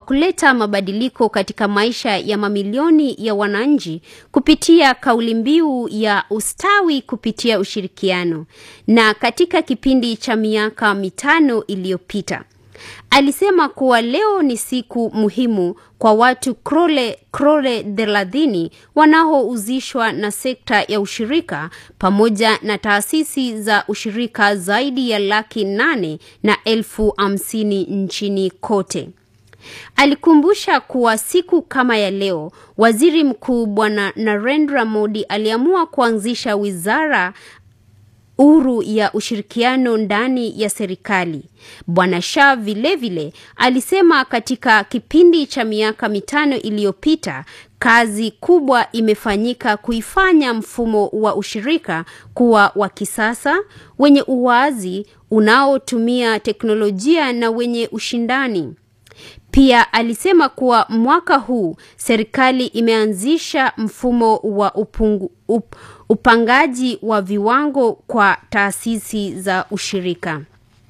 kuleta mabadiliko katika maisha ya mamilioni ya wananchi kupitia kauli mbiu ya ustawi kupitia ushirikiano. Na katika kipindi cha miaka mitano iliyopita alisema kuwa leo ni siku muhimu kwa watu krole krole thelathini wanaohusishwa na sekta ya ushirika pamoja na taasisi za ushirika zaidi ya laki nane na elfu hamsini nchini kote. Alikumbusha kuwa siku kama ya leo, waziri mkuu Bwana Narendra Modi aliamua kuanzisha wizara huru ya ushirikiano ndani ya serikali. Bwana Shah vilevile alisema katika kipindi cha miaka mitano iliyopita kazi kubwa imefanyika kuifanya mfumo wa ushirika kuwa wa kisasa, wenye uwazi, unaotumia teknolojia na wenye ushindani. Pia alisema kuwa mwaka huu serikali imeanzisha mfumo wa upungu, up, upangaji wa viwango kwa taasisi za ushirika.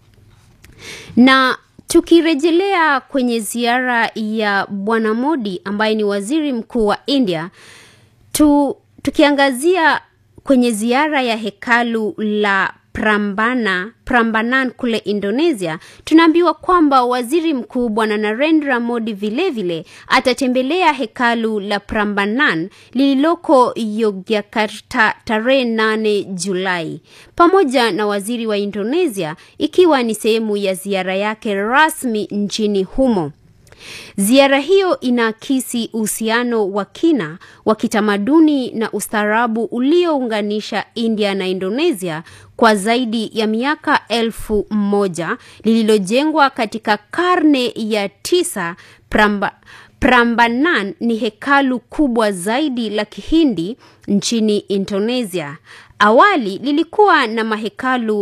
Na tukirejelea kwenye ziara ya Bwana Modi ambaye ni waziri mkuu wa India, tu, tukiangazia kwenye ziara ya hekalu la Prambana, Prambanan kule Indonesia, tunaambiwa kwamba waziri mkuu bwana Narendra Modi vilevile atatembelea hekalu la Prambanan lililoko Yogyakarta tarehe 8 Julai pamoja na waziri wa Indonesia, ikiwa ni sehemu ya ziara yake rasmi nchini humo. Ziara hiyo inaakisi uhusiano wa kina wa kitamaduni na ustaarabu uliounganisha India na Indonesia kwa zaidi ya miaka elfu moja lililojengwa katika karne ya tisa. Pramba, Prambanan ni hekalu kubwa zaidi la Kihindi nchini Indonesia. Awali lilikuwa na mahekalu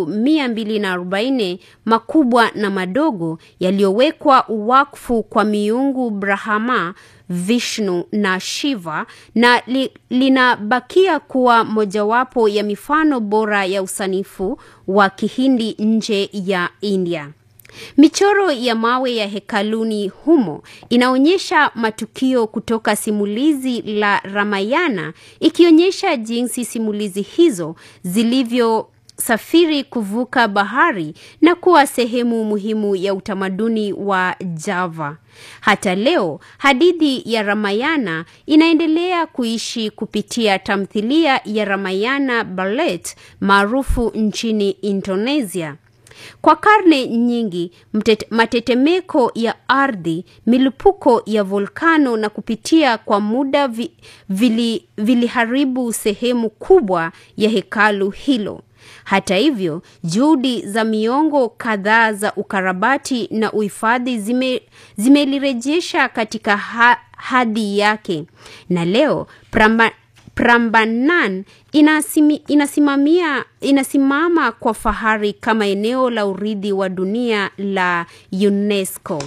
240 makubwa na madogo yaliyowekwa wakfu kwa miungu Brahma, Vishnu na Shiva na li, linabakia kuwa mojawapo ya mifano bora ya usanifu wa Kihindi nje ya India. Michoro ya mawe ya hekaluni humo inaonyesha matukio kutoka simulizi la Ramayana ikionyesha jinsi simulizi hizo zilivyosafiri kuvuka bahari na kuwa sehemu muhimu ya utamaduni wa Java. Hata leo hadithi ya Ramayana inaendelea kuishi kupitia tamthilia ya Ramayana Ballet maarufu nchini Indonesia. Kwa karne nyingi mtete, matetemeko ya ardhi, milipuko ya volkano na kupitia kwa muda vi, vili, viliharibu sehemu kubwa ya hekalu hilo. Hata hivyo, juhudi za miongo kadhaa za ukarabati na uhifadhi zime, zimelirejesha katika ha, hadhi yake na leo pramba, Prambanan inasimi, inasimamia, inasimama kwa fahari kama eneo la urithi wa dunia la UNESCO.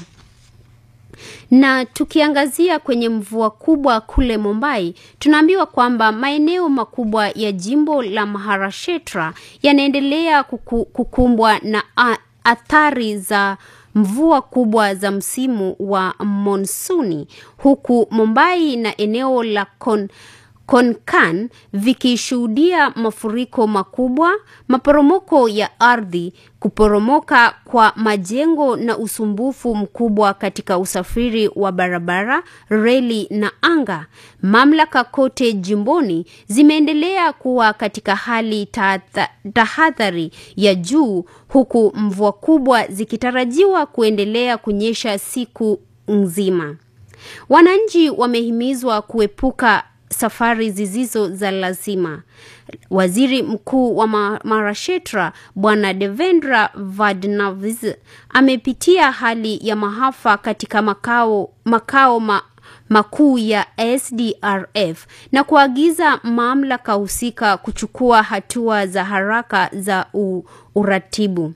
Na tukiangazia kwenye mvua kubwa kule Mumbai, tunaambiwa kwamba maeneo makubwa ya jimbo la Maharashtra yanaendelea kuku, kukumbwa na a, athari za mvua kubwa za msimu wa monsuni huku Mumbai na eneo la Kon, Konkan vikishuhudia mafuriko makubwa, maporomoko ya ardhi, kuporomoka kwa majengo na usumbufu mkubwa katika usafiri wa barabara, reli na anga. Mamlaka kote jimboni zimeendelea kuwa katika hali tahadhari ya juu huku mvua kubwa zikitarajiwa kuendelea kunyesha siku nzima. Wananchi wamehimizwa kuepuka safari zisizo za lazima. Waziri Mkuu wa Maharashtra Bwana Devendra Fadnavis amepitia hali ya maafa katika makao, makao ma, makuu ya SDRF na kuagiza mamlaka husika kuchukua hatua za haraka za u, uratibu.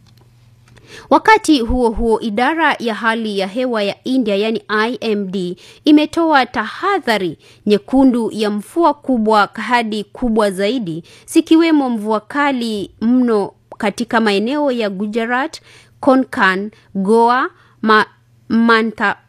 Wakati huo huo, idara ya hali ya hewa ya India yani IMD imetoa tahadhari nyekundu ya mvua kubwa hadi kubwa zaidi, zikiwemo mvua kali mno katika maeneo ya Gujarat, Konkan, Goa, ma, Mantha,